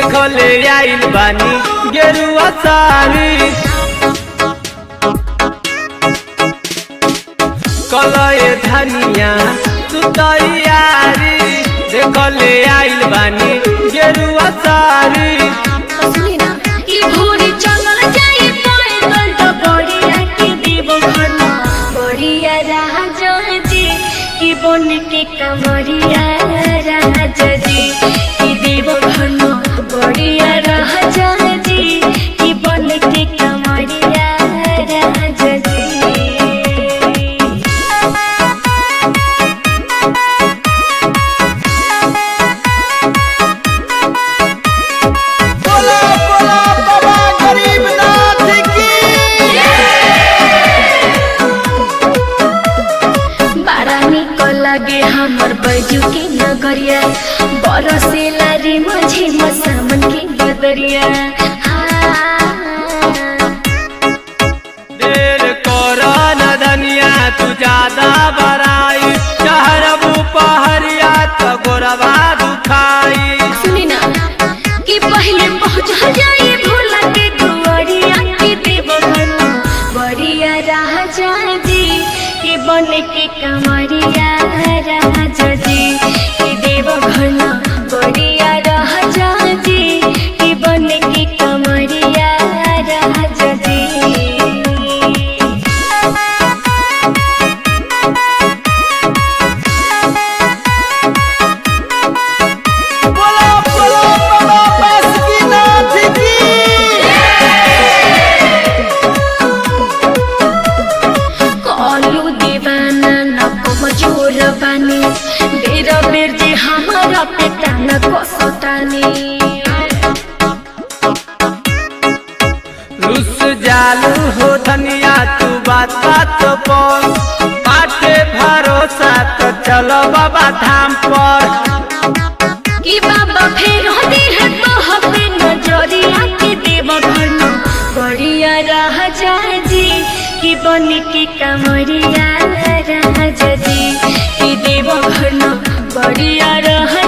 देखो ले आइल बानी गेरुआ साड़ी कलए धनिया तू तैयारी देखो ले आइल बानी गेरुआ साड़ी सुनी ना ई भोरे चलल जाई पैदल तो बड़िया के देव घर बड़िया राजा जी की बन के कमरिया राजा जी की देव घर बड़िया राजा जी की बन के कमरिया राजा जी बोला बोला बाबा गरीबनाथ की बड़ा निक लागे हमर बैजू के नगरिया बरसेला रे माझे मसामन के बदरिया देर कर न धनिया तू ज्यादा बराई चहरबू पहरिया तो गोरबा दुखाई सुनी ना कि पहले पहुंच जाए भोला के दुआरिया के देव घर बड़िया राजा जी के बन के कमरिया राजा जी के देव घर बड़िया राजा जी के बन के कमरिया राजा जी बोला बोला बाबा बासुकीनाथ की कलू दीवाना न कमजोर बानी बेर बेर जे हमारा पेटा न कसतानी रुस जालू हो धनिया तू बात बात पर बाटे भरोसा तो चलो बाबा धाम पर कि बाबा फेर होती है तो हमें नजरिया के देव घर न बढ़िया राजा जी कि बन के कमरिया राजा जी कि देव घर न बढ़िया राजा